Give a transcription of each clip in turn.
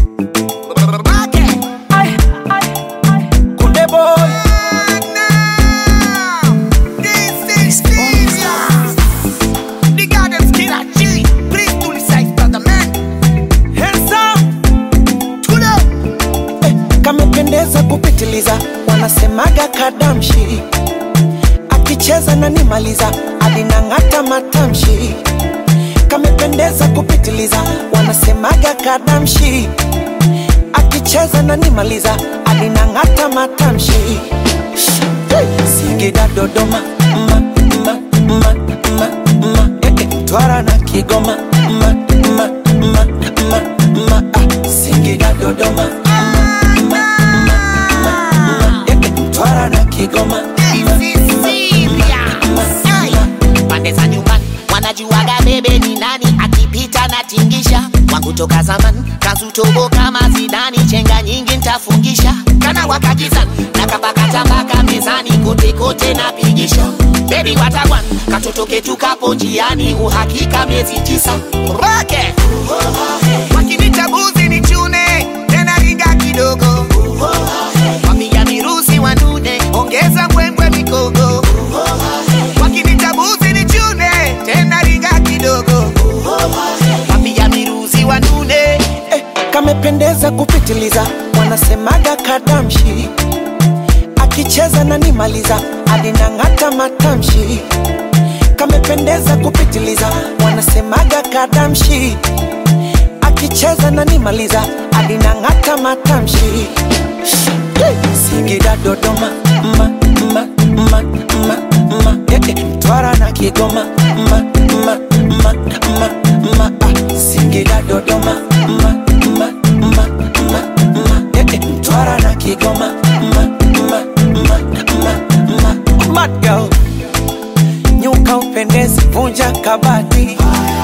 Kunde boy handsome eh, kamependeza kupitiliza wanasemaga kadamshi akicheza na nimaliza alinang'ata matamshi kamependeza kupitiliza wanasemaga kadamshi akicheza na nimaliza alinang'ata matamshi Hey! Singida Dodoma ma, ma, ma, ma, ma, eh, eh, Mtwara na Kigoma ma, ma, ma, ma, ma, ah, Singida Dodoma ma, ma, ma, ma, ma, eh, eh, Mtwara na Kigoma pande za nyumbani wanajuaga bebe ni nani akipita na tingisha wangu toka zamani kazutobo kama zidani chenga nyingi ntafungisha kana wakajizani na kapakatabaka mezani kote kote napigisha bebi watakwan katoto ketu kapo njiani uhakika miezi tisa roke wakinita buzi ni chune tena ringa kidogo wamiga mirusi wanune ongeza mbwembwe mikogo wakinita buzi ni chune tena ringa kidogo wamiga mirusi wanune eh, kamependeza kupitiliza wanasemaga kadamshi akicheza na nimaliza alinang'ata matamshi kamependeza kupitiliza wanasemaga kadamshi akicheza na nimaliza alinang'ata matamshi Hey! Singida Dodoma ma, ma, ma, ma, ma, eh, eh, Mtwara na Kigoma ma, ma, ma, ma, ma, ah, Singida Dodoma ma, ma, ma, ma, ma, eh, eh, Mtwara na Kigoma ma, ma, ma, ma, ma, Mad girl nyuka upendezi, vunja kabati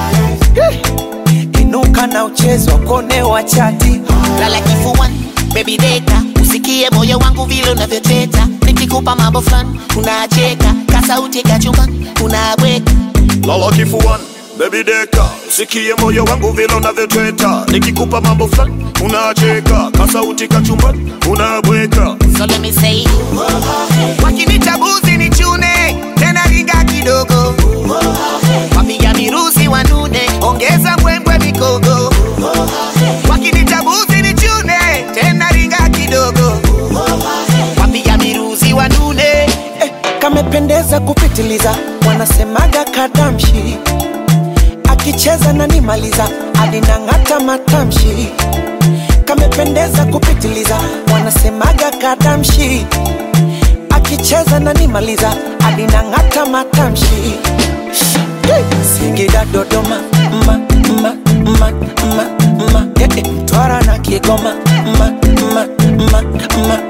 Eh, inuka na uchezo kone wa chati lala kifuani baby deka usikie moyo wangu vile unavyoteta nikikupa mambo fulani unacheka kasauti kachumbani unabweka lala kifuani bebi deka sikie moyo wangu vile unavyotweta nikikupa mambo fulani unacheka kasauti kachumbani unabweka so let me say wakinita buzi ni chune tena ringa kidogo wapiga mirusi wanune ongeza mbwembwe mikogo wakinita buzi ni chune tena ringa kidogo wapiga mirusi wanune eh, kamependeza kupitiliza wanasemaga kadamshi akicheza na nimaliza alinang'ata matamshi kamependeza kupitiliza wanasemaga kadamshi akicheza na nimaliza alinang'ata matamshi Hey! Singida Dodoma ma, ma, ma, ma, ma, eh, eh, Mtwara na Kigoma ma, ma, ma, ma,